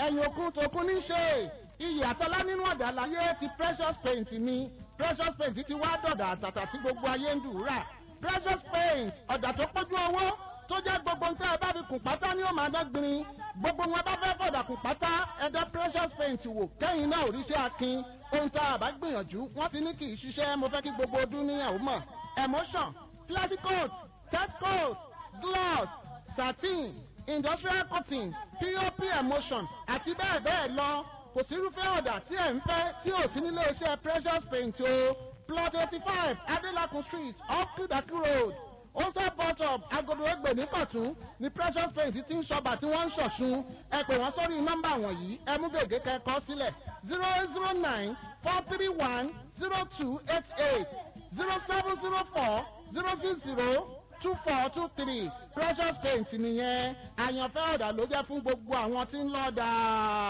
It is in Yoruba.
ẹ̀yìn òkun tòkun ní ṣe iyì àtọ́lá nínú ọ̀dà láyé ti precious paint ni precious paint ti wá dọ̀dà àtàtà tí gbogbo ayé ń dùúrà precious paint ọ̀dà tó pójú owó tó jẹ́ gbogbo nǹkan ẹ bá fi kùn pátá ní òmà dọ́gbìnrin gbogbo wọn bá fẹ́ fọ̀dà kùn pátá ẹ̀dá precious paint wò kẹ́yìn náà òrìṣẹ́ akin ohun tá a bá gbìyànjú wọ́n ti ní kì í ṣiṣẹ́ mo fẹ́ kí gbogbo ọdún ní ẹ̀wọ̀n mọ̀ emotion classic coat test coat gloss satin industrial cotton pop emotion àti bẹ́ẹ̀ bẹ́ẹ̀ lọ kò sí irúfẹ́ ọ̀dà tí ẹ̀ ń fẹ́ tí ò sí nílé iṣẹ́ precious paint o plot eighty five adelakun street off kudaki road ose bus stop agodo egbe ní kọ̀tún ni precious paint ti ń ṣọba tí wọ́n ń ṣọ̀ṣun ẹ pè wọ́n sórí nọ́mbà wọ̀nyí ẹ mú gègé kẹ́kọ̀ọ́ sílẹ̀ zero eight zero nine four three one zero two eight eight zero seven zero four zero six zero two four two three precious paint nìyẹn àyànfẹ́ ọ̀dà ló jẹ́ fún gbogbo àwọn tí ń lọ́ọ́ dáa.